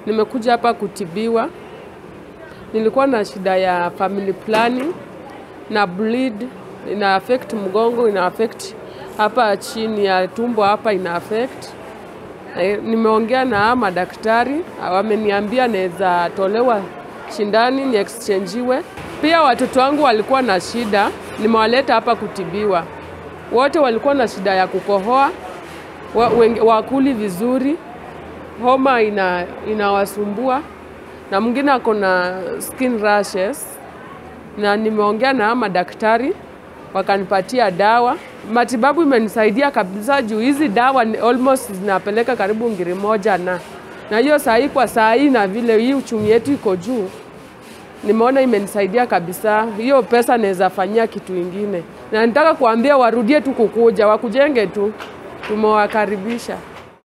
Nimekuja hapa kutibiwa. Nilikuwa na shida ya family planning na bleed ina affect mgongo, ina affect hapa chini ya tumbo hapa ina affect. Eh, Nimeongea na madaktari wameniambia naweza tolewa shindani ni exchangeiwe. Pia watoto wangu walikuwa na shida, nimewaleta hapa kutibiwa. Wote walikuwa na shida ya kukohoa, wa- wengi- wakuli vizuri, homa ina inawasumbua na mwingine ako na skin rashes, na nimeongea na madaktari wakanipatia dawa. Matibabu imenisaidia kabisa juu hizi dawa ni almost zinapeleka karibu ngiri moja na na hiyo saa hii kwa saa hii na vile hii uchumi yetu iko juu, nimeona imenisaidia kabisa. Hiyo pesa naweza fanyia kitu ingine, na nataka kuambia warudie tu kukuja, wakujenge tu, tumewakaribisha.